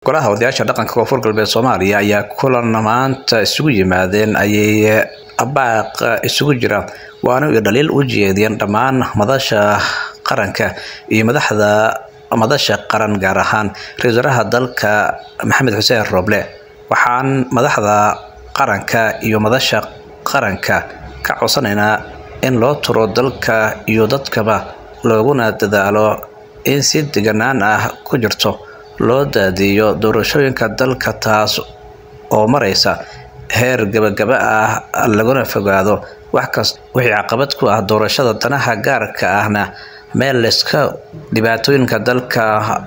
golaha odayaasha dhaqanka koonfur galbeed soomaaliya ayaa kulan maanta isugu yimaadeen ayay baaq isugu jira waana ay dhaliil u jeediyeen dhammaan madasha qaranka iyo madaxda madasha qaran gaar ahaan ra-iisul wasaaraha dalka maxamed xuseen rooble waxaan madaxda qaranka iyo madasha qaranka ka codsanaynaa in loo turo dalka iyo dadkaba looguna dadaalo in si deganaan ah ku jirto loo daadiyo doorashooyinka dalka taas oo maraysa heer gabagaba ah laguna fogaado wax kasta wixii caqabad ku ah doorashada danaha gaarka ahna meel layska dhibaatooyinka dalka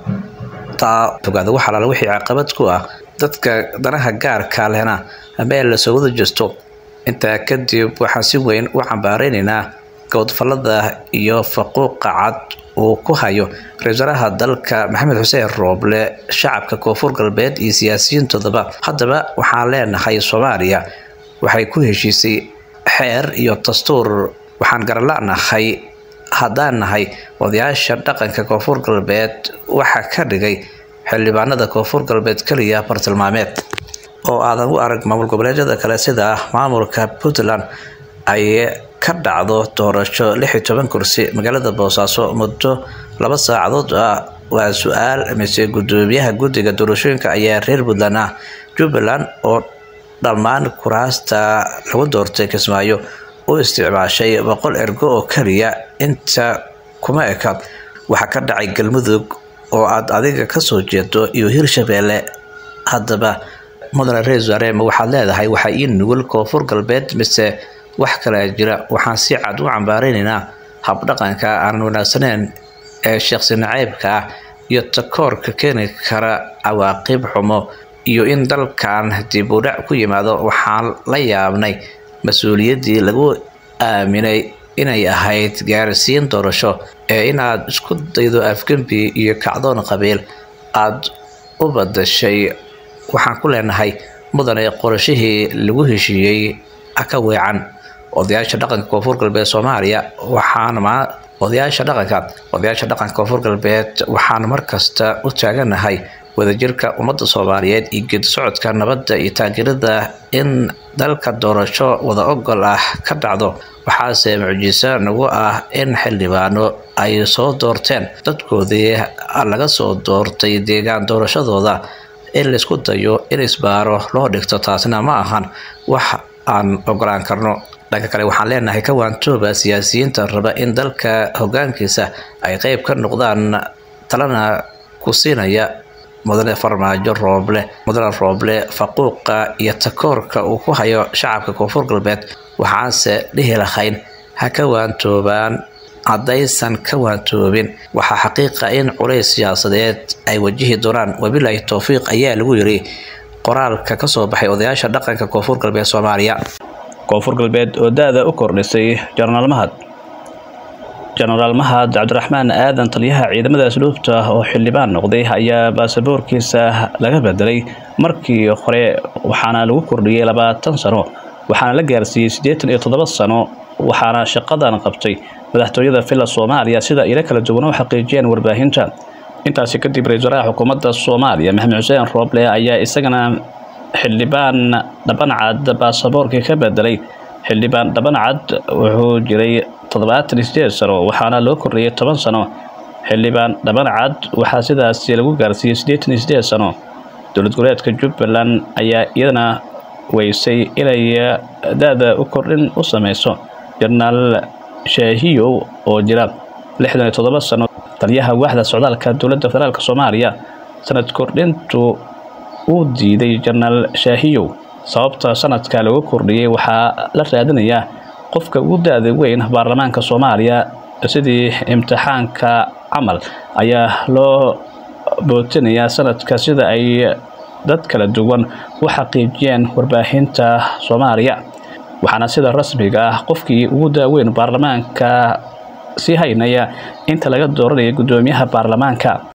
taa fogaado wax alaala wixii caqabad ku ah dadka danaha gaarka lehna meel lasoo wada jesto intaa kadib waxaan si weyn u cambaareynayna gowdfalada iyo faquuqa cad uu ku hayo ra-isul wasaaraha dalka maxamed xuseen rooble shacabka koonfur galbeed iyo siyaasiyiintoodaba haddaba waxaan leenahay soomaaliya waxay ku heshiisay xeer iyo dastuur waxaan garanla'nahay haddaan nahay odayaasha dhaqanka koonfur galbeed waxaa ka dhigay xildhibaanada koonfur galbeed keliya bartilmaameed oo aadan u arag maamul goboleedyada kale sida maamulka puntland ay ka dhacdo doorasho lix iyo toban kursi magaalada boosaaso muddo laba saacadood ah waa su-aal mise gudoomiyaha guddiga doorashooyinka ayaa reer puntland ah jubbaland oo dhammaan kuraasta lagu doortay kismaayo u isticmaashay boqol ergo oo keliya inta kuma eka waxaa ka dhacay galmudug oo aad adiga kasoo jeedo iyo hirshabeelle haddaba mudane ra-isul wasaare ma waxaad leedahay waxaa ii nugul koonfur galbeed mise wax kalea jira waxaan si cad u cambaareynayna habdhaqanka aan wanaagsaneyn ee sheekhsi naceybka ah iyo takoorka keeni kara cawaaqib xumo iyo in dalkan dib u dhac ku yimaado waxaan la yaabnay mas-uuliyaddii lagu aaminay inay ahayd gaarsiin doorasho ee inaad isku daydo afgembi iyo kacdoon qabiil aada u badashay waxaan ku leenahay mudane qorashihii lagu heshiiyey ka weecan odayaasha dhaqanka koonfur galbeed soomaaliya waxaan odayaasha dhaqanka odayaasha dhaqanka koonfur galbeed waxaan markasta u taaganahay wadajirka ummadda soomaaliyeed iyo geedi socodka nabadda iyo taageerada in dalka doorasho wada ogol ah ka dhacdo waxaase mucjiso nagu ah in xildhibaano ay soo doorteen dadkoodii laga soo doortay deegaan doorashadooda in laysku dayo in isbaaro loo dhigto taasina ma ahan wax aan ogolaan karno dhanka kale waxaan leenahay kawaantooba siyaasiyiinta raba in dalka hogaankiisa ay qeyb ka noqdaan talana ku siinaya mudane farmaajo rooble mudane rooble faquuqa iyo takoorka uu ku hayo shacabka koonfur galbeed waxaanse dhihi lahayn ha ka waantoobaan haddaysan ka waantoobin waxaa xaqiiqa in culays siyaasadeed ay wajihi doonaan wabilaahi towfiiq ayaa lagu yiri qoraalka kasoo baxay odayaasha dhaqanka koonfur galbeed soomaaliya koonfur galbeed oo da-da u kordhisay jenaraal mahad jenaraal mahad cabdiraxmaan aadan taliyaha ciidamada asluubta oo xildhibaan noqday ayaa baasaboorkiisa laga bedelay markii hore waxaana lagu kordhiyey labaatan sano waxaana la gaarsiiyey siddeetan iyo toddoba sano waxaana shaqadan qabtay madaxtooyada villa soomaaliya sida ilo kala duwan u xaqiijiyeen warbaahinta intaasi kadib ra-isul wasaaraha xukuumadda soomaaliya maxamed xuseen rooble ayaa isagana xildhibaan dhabancad baasaboorkii ka bedelay xildhibaan dhabancad wuxuu jiray toddobaatan iyo sideed sano waxaana loo kordhiyey toban sano xildhibaan dhabancad waxaa sidaasi lagu gaarsiiyey siddeetan iyo sideed sano dowlad goboleedka jubbaland ayaa iyadana weysay inay da-da u kordhin u sameyso jenaraal shaahiyow oo jira lixdan iyo toddoba sano taliyaha waaxda socdaalka dowladda federaalk soomaaliya sanad kordhintu uu diiday jenaraal shaahiyow sababta sanadka lagu kordhiyey waxaa la raadinayaa qofka ugu da-da weyn baarlamaanka soomaaliya sidii imtixaanka camal ayaa loo bootinayaa sanadka sida ay dad kala duwan u xaqiijiyeen warbaahinta soomaaliya waxaana sida rasmiga ah qofkii ugu daaweyn baarlamaanka sii haynaya inta laga dooranaya guddoomiyaha baarlamaanka